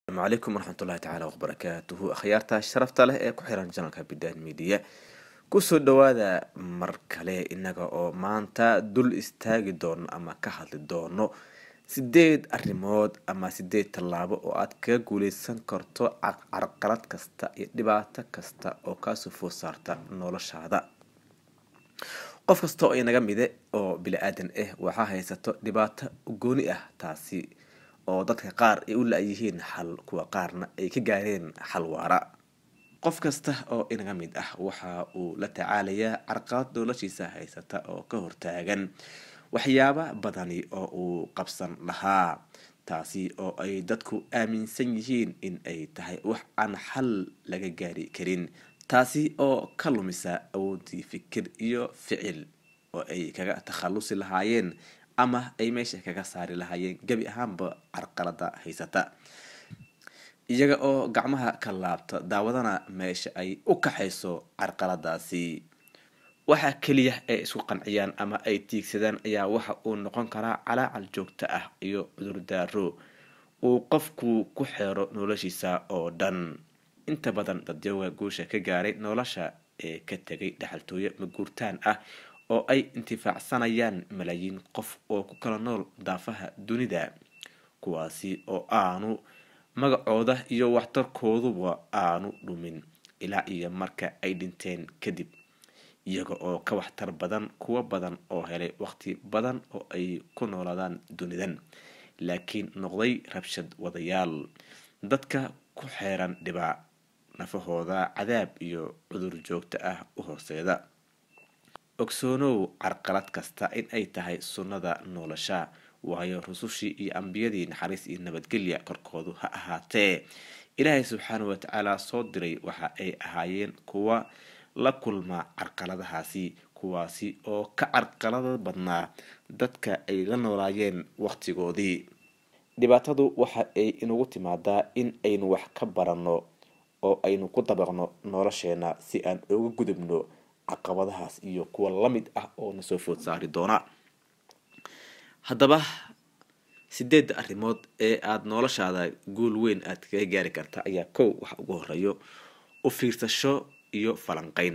asalaamu calaykum waraxmatullahi tacaala wabarakaatuhu akhyaarta sharafta leh ee ku xiran janalka bidan media kusoo dhawaada mar kale inaga oo maanta dul istaagi doono ama ka hadli doono sideed arrimood ama sideed tallaabo oo aad kaga guuleysan karto carqalad kasta iyo dhibaato kasta oo kaasoo food saarta noloshaada qof kasta oo inaga mide oo bili-aadan ah waxaa haysato dhibaato gooni ah taasi oo dadka qaar ay u la-yihiin xal kuwa qaarna ay ka gaareen xal waara qof kasta oo inaga mid ah waxa uu la tacaalayaa carqalad noloshiisa haysata oo ka hortaagan waxyaaba badani oo uu qabsan lahaa taasi oo ay dadku aaminsan yihiin in ay tahay wax aan xal laga gaari karin taasi oo ka lumisa awoodii fikir iyo ficil oo ay kaga takhalusi lahaayeen ama ay meesha kaga saari lahaayeen gebi ahaanba carqalada haysata iyaga oo gacmaha ka laabta daawadana meesha ay u kaxayso carqaladaasi waxa keliya ay isku qanciyaan ama ay tiigsadaan ayaa waxa uu noqon karaa calaacal joogto ah iyo cudurdaaro uu qofku ku xeero noloshiisa oo dhan inta badan dadyaga guusha ka gaaray nolosha ee ka tegay dhexaltooyo maguurtaan ah oo ay intifaacsanayaan malaayiin qof oo ku kala nool daafaha dunida kuwaasi oo aanu magacooda iyo waxtarkooduba aanu dhumin ilaa iyo marka ay dhinteen kadib iyaga oo ka waxtar badan kuwo badan oo helay waqti badan oo ay ku noolaadaan dunidan laakiin noqday rabshad wadayaal dadka ku xeeran dhibaac nafahooda cadaab iyo cudur joogto ah u horseeda ogsoonow carqalad kasta in ay tahay sunnada nolosha waayo rusushii iyo ambiyadii naxariis iyo nabadgelya korkoodu ha ahaatee ilaahay subxaana watacaala soo diray waxa ay ahaayeen kuwa la kulma carqaladahaasi kuwaasi oo ka carqalada badnaa dadka ay la noolaayeen waqtigoodii dhibaatadu waxa ay inagu timaadaa in aynu wax ka baranno oo aynu ku dabaqno nolosheena si aan uga gudubno caqabadahaas iyo kuwa lamid ah oo nasoo food saari doona haddaba sideedda arrimood ee aada noloshaada guul weyn aada kaga gaari karta ayaa kow waxa ugu horeeyo u fiirsasho iyo falanqeyn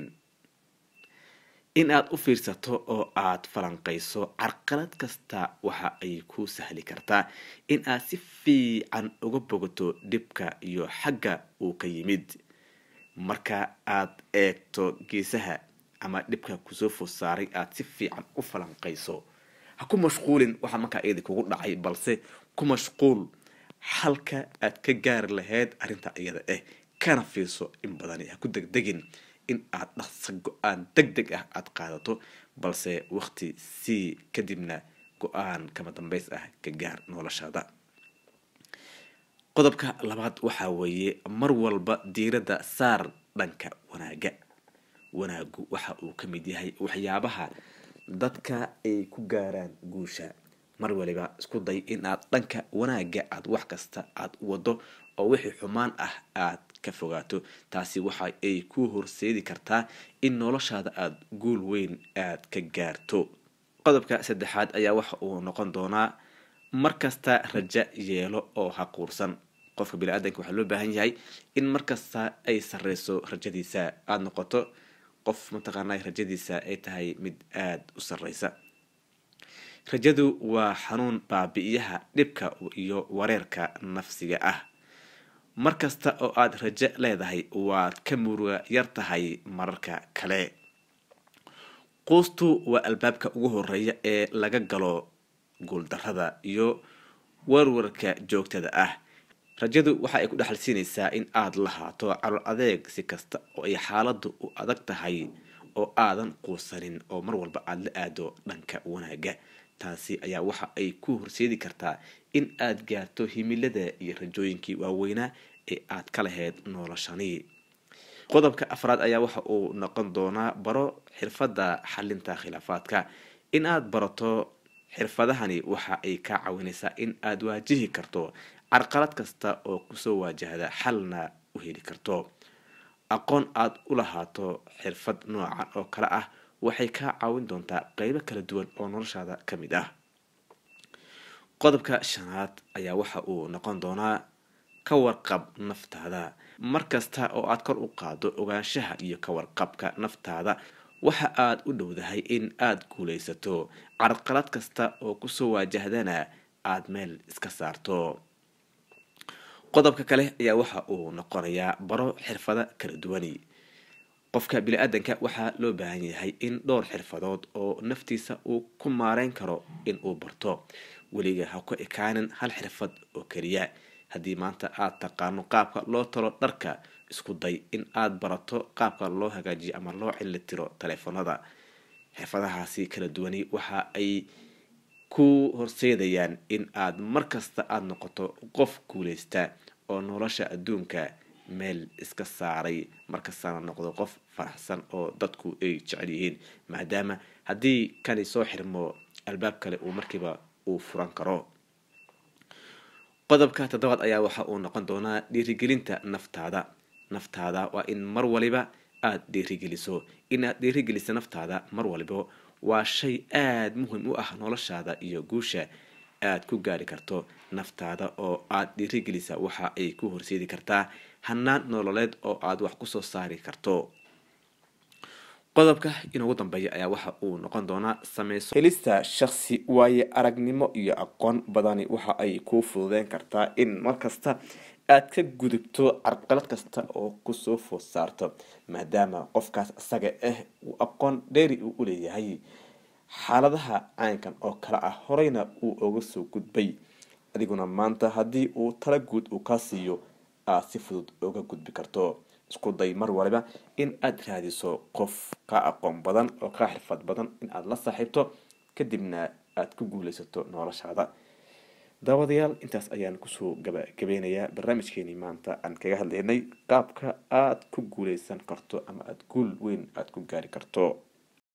in aada u fiirsato oo aada falanqeyso carqalad kasta waxa ay ku sahli kartaa in aad si fiican uga bogato dhibka iyo xagga uu ka yimid marka aada eegto geesaha ama dhibka kusoo food saaray aada si fiican u falanqeyso ha ku mashquulin waxa markaa iyadi kugu dhacay balse ku mashquul halka aad ka gaari lahayd arrinta iyada ah kana fiirso in badani ha ku degdegin in aad dhaqsa go-aan deg deg ah aada qaadato balse waqti sii kadibna go-aan kama dambeys ah ka gaar noloshaada qodobka labaad waxaa weeye mar walba diiradda saar dhanka wanaaga wanaagu waxa uu ka mid yahay waxyaabaha dadka ay ku gaaraan guusha mar waliba isku day in aad dhanka wanaaga aada wax kasta aada u wado oo wixii xumaan ah aad ka fogaato taasi waxa ay ku horseedi kartaa in noloshaada aada guul weyn aad ka gaarto qodobka saddexaad ayaa waxa uu noqon doonaa markasta raja yeelo oo ha quursan qofka bini-aadanka waxaa loo baahan yahay in markasta ay sareyso rajadiisa aada noqoto qof mataqaana rajadiisa ay tahay mid aada u sareysa rajadu waa xanuun baabi-iyaha dhibka iyo wareerka nafsiga ah markasta oo aada rajo leedahay waad ka muruga yar tahay mararka kale quustu waa albaabka ugu horeeya ee laga galo guuldarada iyo warwarka joogtada ah rajadu waxa ay ku dhexal siinaysaa in aada lahaato calool adeeg si kasta oo ay xaaladdu u adag tahay oo aadan quusanin oo mar walba aada la aado dhanka wanaaga taasi ayaa waxa ay ku horseedi kartaa in aada gaarto himilada iyo rajooyinkii waaweynaa ee aad ka lahayd noloshani qodobka afraad ayaa waxa uu noqon doonaa baro xirfadda xalinta khilaafaadka in aada barato xirfadahani waxa ay kaa caawinaysaa in aada waajihi karto carqalad kasta oo kusoo waajahda xalna u heli karto aqoon aada u lahaato xirfad noocan oo kale ah waxay kaa caawin doontaa qeybo kala duwan oo noloshaada ka mid ah qodobka shanaad ayaa waxa uu noqon doonaa ka warqab naftaada mar kasta oo aad kor u qaado ogaanshaha iyo ka warqabka naftaada waxa aad u dhowdahay in aad guulaysato carqalad kasta oo kusoo waajahdana aada meel iska saarto qodobka kale ayaa waxa uu noqonayaa baro xirfado kala duwani qofka bini-aadanka waxaa loo baahan yahay in dhowr xirfadood oo naftiisa uu ku maareyn karo in uu barto weliga ha ku ekaanin hal xirfad oo keliya haddii maanta aada taqaano qaabka loo talo dharka isku day in aada barato qaabka loo hagaajiyo ama loo cilitiro taleefanada xirfadahaasi kala duwani waxa ay ku horseedayaan in aada markasta aada noqoto qof guuleysta oo nolosha adduunka meel iska saaray markastana noqdo qof faraxsan oo dadku ay jecel yihiin maadaama haddii kani soo xirmo albaab kale uu markiiba uu furan karo qodobka toddobaad ayaa waxa uu noqon doonaa dhiirigelinta naftaada naftaada waa in mar waliba aada dhiirigeliso inaad dhiirigeliso naftaada mar waliba waa shay aada muhim u ah noloshaada iyo guusha aada ku gaari karto naftaada oo aada dhiirigelisa waxa ay ku horseedi kartaa hanaan nololeed oo aada wax kusoo saari karto qodobka inugu dambeeya ayaa waxa uu noqon doonaa sameyso helista shaksi waaye aragnimo iyo aqoon badani waxa ay kuu fududeyn kartaa in markasta aada ka gudubto carqalad kasta oo kusoo food saarto maadaama qofkaas isaga ah uu aqoon dheeri uu u leeyahay xaaladaha caynkan oo kale ah horeyna uu oga soo gudbay adiguna maanta haddii uu tala guud uu kaa siiyo aada si fudud oga gudbi karto isku day mar waliba in aada raadiso qof kaa aqoon badan oo kaa xirfad badan in aada la saaxiibto kadibna aada ku guuleysato noloshaada daawadayaal intaas ayaan kusoo gabagabeynayaa barnaamijkeenii maanta aan kaga hadlaynay qaabka aada ku guuleysan karto ama aada guul weyn aada ku gaari karto